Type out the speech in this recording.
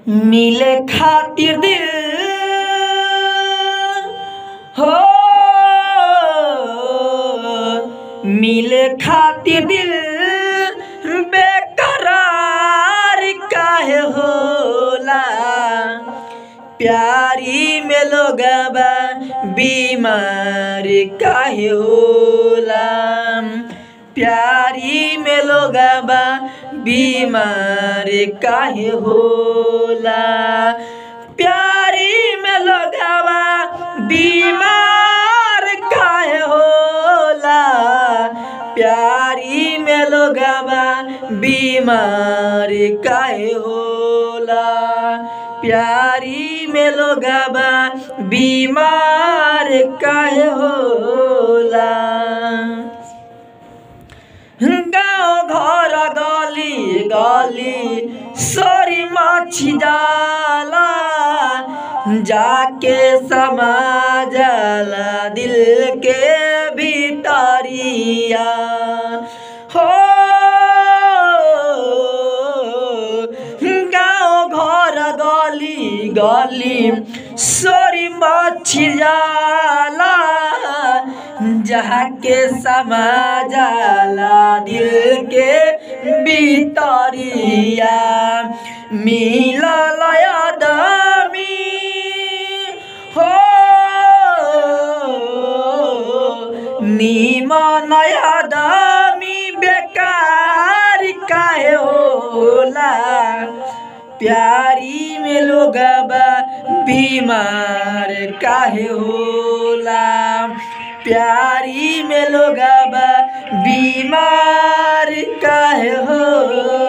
मिले खातिर दिल हो मिले खातिर दिल बेकरार काहे होला प्यारी में लोगबा बीमार काहे होला प्यारी में लोगबा बीमार काहे होला प्यारी में लोगबा बीमार काहे होला प्यारी में लोगबा बीमार काहे होला प्यारी में लोगबा बीमार काहे होला गाँव घर गली गली सरी माछी जाला जाके समा जाला दिल के भीतरिया हो गाँव घर गली गली सरी माछी जाला जहाँ के समा जाला दिल के भीतरिया मिलल आदमी हो निमन आदमी बेकार काहे होला प्यारी में लोगबा बीमार काहे होला प्यारी में लोगबा बीमार काहे होला